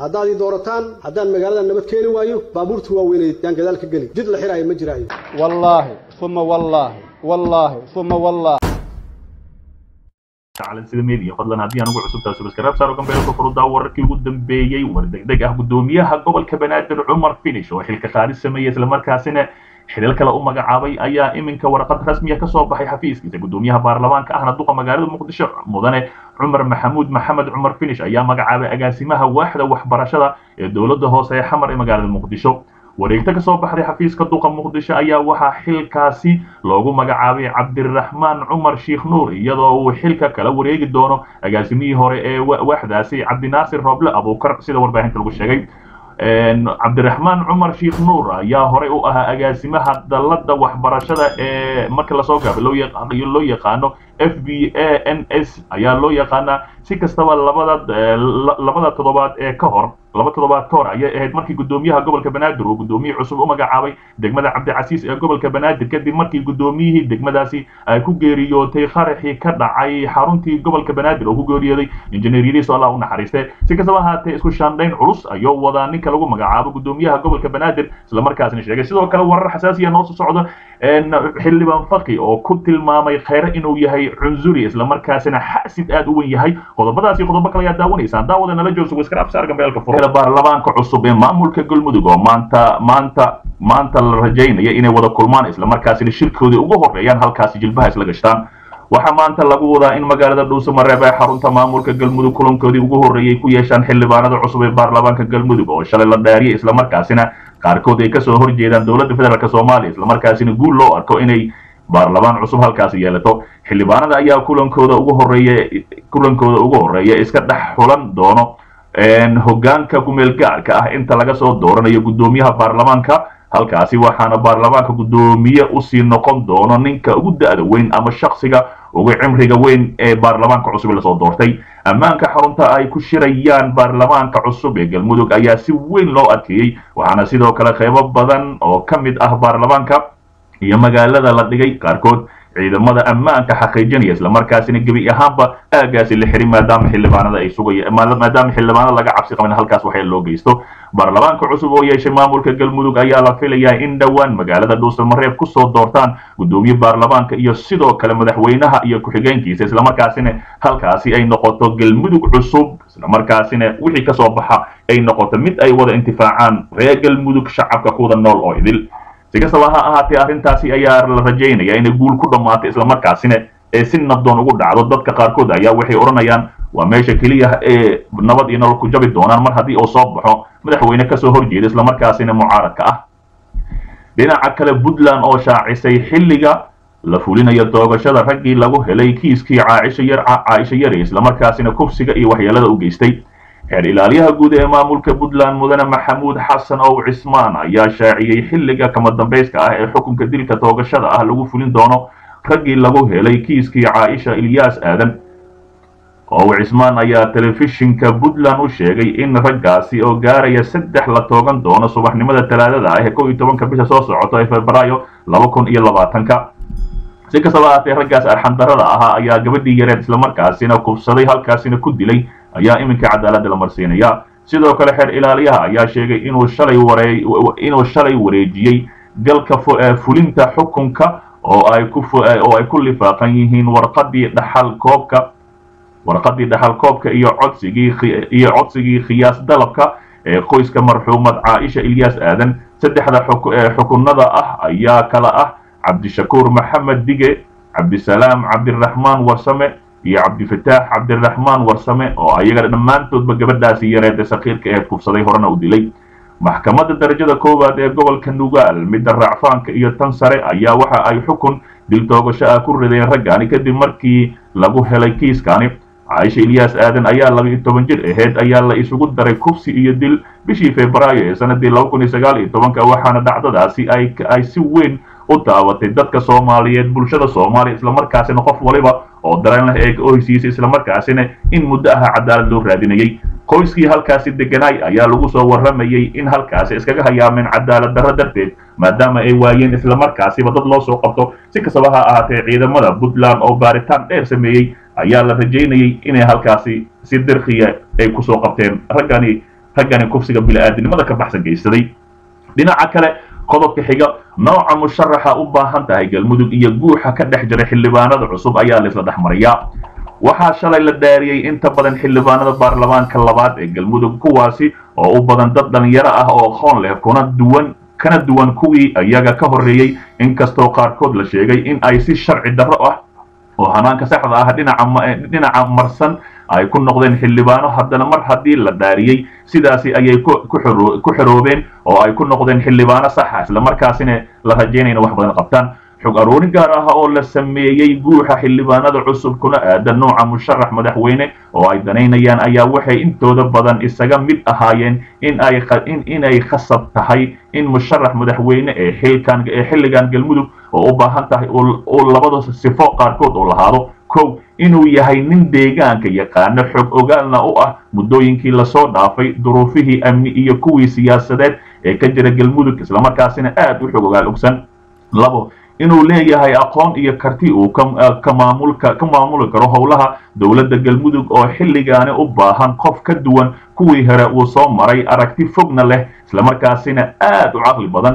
haddaad ii doorataan haddaan magaalada nabad keeni waayo baabuurta waaweyneed yaan gadaal ka geli jid la xiraayo ma jiraayo wallaahi uma wallaahi wallaahi uma wallaahi sida media fadlan haddii aan ugu cusubtahay subscribe saaro gambeelka furudaa wararkii ugu dambeeyey war degdeg ah gudoomiyaha gobolka banaadir cumar finish oo xilka qaadis sameeyey islamarkaasina xilal kale u magacaabay ayaa iminka warqad rasmiya ka soo baxay xafiiskiisa gudoomiyaha baarlamaanka ahna duqa magaalada muqdisho mudane cumar maxamuud maxamed cumar finish ayaa magacaabay agaasimaha waaxda waxbarashada ee dowladda hoose ee xamar ee magaalada muqdisho wareegto ka soo baxday xafiiska duqa muqdisho ayaa waxaa xilkaasi loogu magacaabay cabdiraxmaan cumar sheikh nuur iyadoo uu xilka kala wareegi doono agaasimihii hore ee waaxdaasi cabdinaasir rooble abuukar sida warbaahinta lagu sheegay cabdiraxmaan cumar sheikh nuur ayaa horey u ahaa agaasimaha dalladda waxbarashada ee marka lasoo gaabay loo yaqaano f b a n s ayaa loo yaqaanaa si kastaba labada labada toddobaad ee ka hor laba toddobaad ka hor ayay ahayd markii gudoomiyaha gobolka banaadir uu guddoomiye cusub u magacaabay degmada cabdicasiis ee gobolka banaadir kadib markii guddoomiyihii degmadaasi ay ku geeriyootay qaraxii ka dhacay xaruntii gobolka banaadir oo ku geeriyooday injineer yariis oo allah u naxariiste si kastaba ahaatee isku shaandhayn culus ayuu wadaa ninka lagu magacaabo gudoomiyaha gobolka banaadir islamarkaasna sheegay sidoo kale warar xasaasiya noo soo socdo xildhibaan faqi oo ku tilmaamay khayre inuu yahay cunzuri islamarkaasina xasid aad u wen yahay qodobadaasi qodobo kale ayaa daawanaysaan daawada nala joogso waskraabsaar gambeelka fur baarlamaanka cusub ee maamulka galmudug oo maanta maanta maanta la rajaynaya inay wada kulmaan islamarkaasina shirkoodii ugu horeeyaan halkaasi jilbaha isla gashtaan waxaa maanta lagu wadaa in magaalada dhuusamareeb ee xarunta maamulka galmudug kulankoodii ugu horreeyay ku yeeshaan xildhibaanada cusub ee baarlamaanka galmudug oo shalay la dhaariyay islamarkaasina qaarkood ay kasoo horjeedaan dowladda federaalk soomaaliya islamarkaasina guul loo arko inay baarlamaan cusub halkaasi yeelato xildhibaanada ayaa kulankooda ugu horeeya kulankooda ugu horeeya iska dhex xulan doono hoggaanka kumeel gaarka ah inta laga soo dooranayo guddoomiyaha baarlamaanka halkaasi waxaana baarlamaanka guddoomiye usii noqon doono ninka ugu da'da weyn ama shaksiga ugu cimriga weyn ee baarlamaanka cusub lasoo doortay ammaanka xarunta ay ku shirayaan baarlamaanka cusub ee galmudug ayaa si weyn loo adkeeyey waxaana sidoo kale qaybo badan oo ka mid ah baarlamaanka iyo magaalada la dhigay qaarkood ciidamada ammaanka xaqiijinaya islamarkaasina gebi ahaanba aagaasi la xirin maadaama xildhibaanada ay sugaya maadaama xildhibaanada laga cabsi qabin halkaas waxay loo geysto baarlamaanka cusub oo yeeshay maamulka galmudug ayaa la filayaa in dhowaan magaalada dhuusamareeb kusoo doortaan guddoomiye baarlamaanka iyo sidoo kale madaxweynaha iyo ku-xigeenkiisa islamarkaasina halkaasi ay noqoto galmudug cusub islamarkaasina wixii kasoo baxa ay noqoto mid ay wada intifaacaan reer galmudug shacabka kuwada nool oo idil si kastaba ha ahaatee arrintaasi ayaa la rajaynaya inay guul ku dhammaato islamarkaasina ee si nabdoon ugu dhacdo dadka qaarkood ayaa waxay odhanayaan waa meesha keliya ee nabad iyo nolol ku jabi doonaan mar haddii uu soo baxo madaxweyne kasoo horjeeda islamarkaasina mucaaradka ah dhinaca kale puntland oo shaacisay xilliga la fulinayo doogashada raggii lagu helay kiiskii caaisha yar caaisha yari islamarkaasina kufsiga iyo waxyeelada u geystay xeer ilaaliyaha guud ee maamulka puntland mudane maxamuud xasan ow cismaan ayaa shaaciyey xilliga kama dambayska ah ee xukunka dilka toogashada ah lagu fulin doono raggii lagu helay kiiskii caaisha ilyaas aadan ow cismaan ayaa telefishinka puntland u sheegay in raggaasi oo gaaraya saddex la toogan doono subaxnimada talaadada ah ee kow iyo tobanka bisha soo socoto ee febraayo laba kun iyo labaatanka si kastaba ahaatee raggaas arxandarada ahaa ayaa gabadhii yareed islamarkaasina kufsaday halkaasina ku dilay ayaa iminka cadaaladda la marsiinaya sidoo kale xeer ilaaliyaha ayaa sheegay inuu shalay waree inuu shalay wareejiyey galka fulinta xukunka oo ay ku oo ay ku lifaaqan yihiin warqadii dhaxal koobka warqadii dhaxal koobka iyo codsigii iyo codsigii khiyaas dalabka ee qoyska marxuumad caaisha ilyaas aadan saddexda xukunada ah ayaa kala ah cabdishakuur maxamed dige cabdisalaam cabdiraxmaan warsame iyo cabdifataax cabdiraxmaan warsame oo ayaga dhammaantoodba gabadhaasi yareedee sakiirka aheed kufsaday horena u dilay maxkamadda darajada koowaad ee gobolka nugaal midda raacfaanka iyo tan sare ayaa waxa ay xukun dil toogasho ah ku rideen raggaani kadib markii lagu helay kiiskani caaisha ilyaas aadan ayaa laba iyo toban jir aheyd ayaa la isugu daray kufsi iyo dil bishii febraayo ee sanadii laba kun iyo sagaal iyo tobanka waxaana dhacdadaasi ay ay si weyn u daabatay dadka soomaaliyeed bulshada soomaaliya islamarkaasina qof waliba oo dareen leh ee ohsiisa islamarkaasina in muddo aha cadaalad loo raadinayay qoyskii halkaasi deganaay ayaa lagu soo warramayay in halkaasi iskaga hayaameen cadaalad darro darteed maadaama ay waayeen islamarkaasiba dad loo soo qabto si kastaba ha ahaatee ciidamada puntland oo baaritaan dheer sameeyey ayaa la rajaynayay inay halkaasi si dirkiya ay kusoo qabteen raggani raggani kufsiga bili-aadinimada ka baxsan geysaday dhinaca kale qodobka xiga nooca musharaxa u baahan tahay galmudug iyo guuxa ka dhex jira xildhibaanada cusub ayaa laisla dhex mariyaa waxaa shalay la dhaariyey inta badan xildhibaanada baarlamaanka labaad ee galmudug kuwaasi oo u badan dad dhalinyaro ah oo aqoon leh kuna duwan kana duwan kuwii iyaga ka horreeyey inkastoo qaarkood la sheegay in ay si sharci darro ah oo hanaanka saxda ah dhinaca marsan ay ku noqdeen xildhibaano haddana mar haddii la dhaariyey sidaasi ayay ku xoroobeen oo ay ku noqdeen xildhibaano saxa islamarkaasina la rajaynayna wax badan qabtaan xog aroorin gaar ah oo la sameeyey guuxa xildhibaanada cusub kuna aadan nooca musharax madaxweyne oo ay danaynayaan ayaa waxay intooda badan isaga mid ahaayeen inay khasab tahay in musharax madaxweyne ee xilkan ee xilligan galmudug oo u baahan tahay uu labada sifo qaarkood uu lahaado kow inuu yahay nin deegaanka yaqaano xog ogaalna u ah muddooyinkii lasoo dhaafay duruufihii amni iyo kuwii siyaasadeed ee ka jira galmudug islamarkaasina aad u xog ogaal ogsan labo inuu leeyahay aqoon iyo karti uu ka maamulka ka maamuli karo howlaha dowladda galmudug oo xilligaani u baahan qof ka duwan kuwii hore uu soo maray aragti fogna leh islamarkaasina aad u caqli badan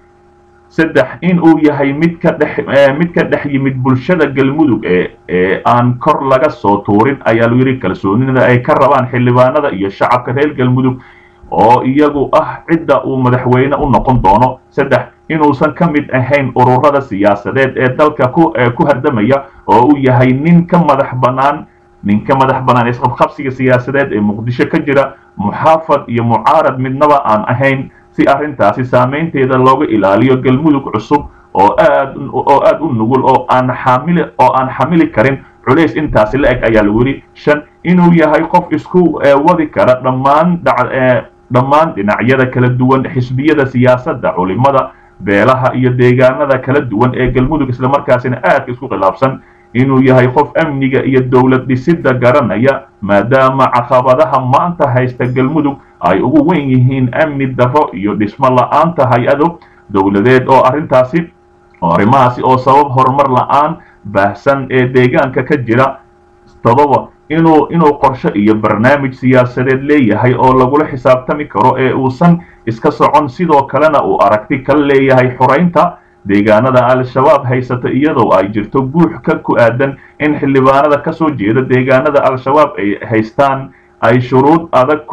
saddex in uu yahay mid ka dhex mid ka dhex yimid bulshada galmudug ee ee aan kor laga soo tuurin ayaa lu yidhi kalsoonida ay ka rabaan xildhibaanada iyo shacabka reer galmudug oo iyagu ah cidda uu madaxweyne u noqon doono saddex inuusan ka mid ahayn ururada siyaasadeed ee dalka ku ku hardamaya oo uu yahay nin ka madax bannaan nin ka madax bannaan isqabqabsiga siyaasadeed ee muqdisho ka jira muxaafad iyo mucaarad midnaba aan ahayn si arrintaasi saamaynteeda looga ilaaliyo galmudug cusub oo aad oo aad u nugul oo aan xaamili oo aan xamili karin culays intaasi la eg ayaa lagu yidhi shan inuu yahay qof isku wadi kara dhammaan dhammaan dhinacyada kala duwan xisbiyada siyaasadda culimada beelaha iyo deegaanada kala duwan ee galmudug islamarkaasina aadka isku khilaafsan inuu yahay qof amniga iyo dowlad dhisidda garanaya maadaama caqabadaha maanta haysta galmudug ay ugu weyn yihiin amni darro iyo dhismo la-aanta hay-ado dowladeed oo arrintaasi oo arrimahaasi oo sabab horumar la-aan baahsan ee deegaanka ka jira todoba inuu inuu qorshe iyo barnaamij siyaasadeed leeyahay oo lagula xisaabtami karo ee uusan iska socon sidoo kalena uu aragti ka leeyahay xoraynta deegaanada al-shabaab haysata iyadoo ay jirto guux ka ku aadan in xildhibaanada ka soo jeeda deegaanada al-shabaab ay haystaan ay shuruud adag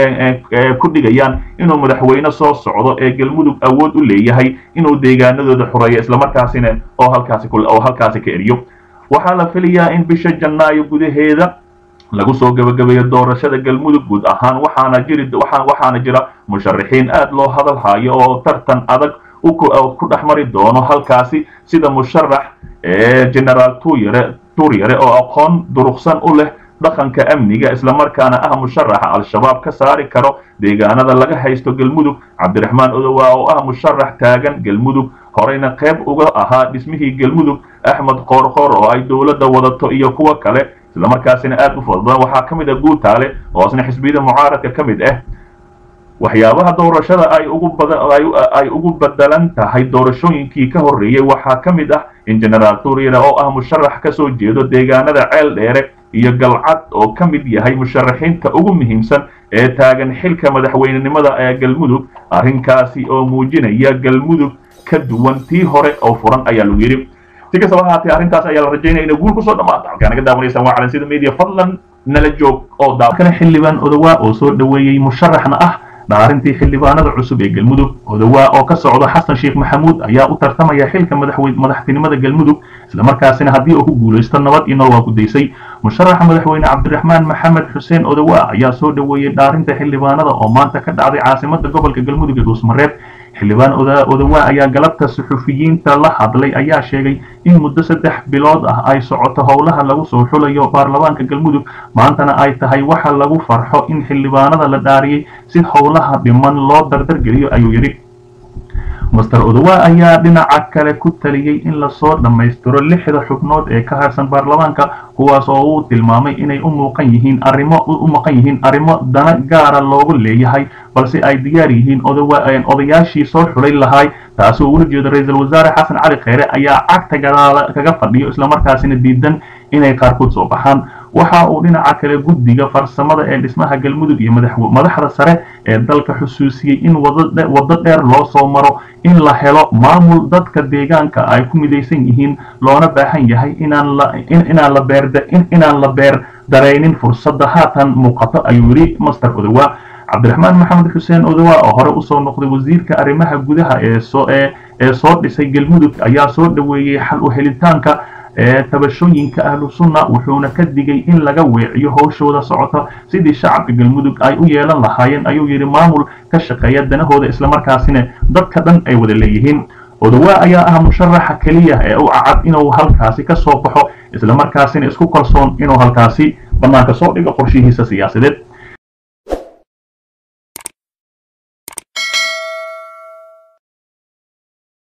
ku dhigayaan inuu madaxweyne soo socdo ee galmudug awood u leeyahay inuu deegaanadooda xoreeyo islamarkaasina oo halkaasi oo halkaasi ka eriyo waxaa la filayaa in bisha janaayo gudaheeda lagu soo gabagabeeyo doorashada galmudug guud ahaan waxaana jiri waxaana jira musharaxiin aad loo hadal hayo oo tartan adag ku dhex mari doono halkaasi sida musharax ee generaal tuyare turyare oo aqoon duruqsan u leh dhaqanka amniga islamarkaana ah musharaxa al-shabaab ka saari karo deegaanada laga haysto galmudug cabdiraxmaan odowa oo ah musharax taagan galmudug horeyna qayb uga ahaa dhismihii galmudug axmed qoorqoor oo ay dowladda wadato iyo kuwo kale islamarkaasina aad u fudbadan waxaa ka mid ah guutaale oo isna xisbiyada mucaaradka ka mid ah waxyaabaha doorashada ay ugu badan ay ugu bedelan tahay doorashooyinkii ka horreeyey waxaa ka mid ah in generaal turyare oo ah musharax ka soo jeedo deegaanada ceel dheere iyo galcad oo ka mid yahay musharaxiinta ugu muhiimsan ee taagan xilka madaxweynenimada ee galmudug arrinkaasi oo muujinaya galmudug ka duwan tii hore oo furan ayaa lagu yidhi si kastaba ahaatee arrintaas ayaa la rajaynaya inay guul kusoo dhamaato halkaa naga daawanaysaan waa calansida media fadlan nala joog oo daa kale xildhibaan odawaa oo soo dhoweeyey musharaxna ah dhaarintii xildhibaanada cusub ee galmudug odawaa oo ka socdo xasan sheekh maxamuud ayaa u tartamaya xilka madaxtinimada galmudug islamarkaasina haddii uu ku guulaysto nabad iyo nolol waa gudaysay musharaxa madaxweyne cabdiraxmaan maxamed xuseen odawaa ayaa soo dhoweeyey dhaarinta xildhibaanada oo maanta ka dhacday caasimada gobolka galmudug ee dhuusmareeb xildhibaan odawaa ayaa galabta suxufiyiinta la hadlay ayaa sheegay in muddo saddex bilood ah ay socoto howlaha lagu soo xulayo baarlamaanka galmudug maantana ay tahay waxa lagu farxo in xildhibaanada la dhaariyey si howlaha dhiman loo dardargeliyo ayuu yidhi master odawa ayaa dhinaca kale ku taliyey in lasoo dhammaystiro lixda xubnood ee ka harsan baarlamaanka kuwaas oo uu tilmaamay inay u muuqan yihiin arrimo u maqan yihiin arrimo dana gaara loogu leeyahay balse ay diyaar yihiin odayaashii soo xulay lahay taasi oo ula jeedo ra-iisul wasaare xasan cali kheyre ayaa cagta gadaala kaga fadhiyo islamarkaasina diidan inay qaarkood soo baxaan waxa uu dhinaca kale guddiga farsamada ee dhismaha galmudug iyo madaxda sare ee dalka xusuusiyey in waddo dheer loo soo maro in la helo maamul dadka deegaanka ay ku midaysan yihiin loona baahan yahay inaan la beer daraynin fursadda haatan muuqato ayuu yidhi master odowa cabdiraxmaan maxamed xuseen odowa oo hore usoo noqday wasiirka arrimaha gudaha ee soo dhisay galmudug ayaa soo dhoweeyey xal u helitaanka tabashooyinka ahlu sunna wuxuuna ka digay in laga weeciyo howshooda socota sidii shacabka galmudug ay u yeelan lahaayeen ayuu yidhi maamul ka shaqeeya danahooda islamarkaasina dadka dhan ay wada leeyihiin odowa ayaa ah musharaxa keliya ee u cacad inuu halkaasi ka soo baxo islamarkaasina isku kalsoon inuu halkaasi bannaanka soo dhigo qorshihiisa siyaasadeed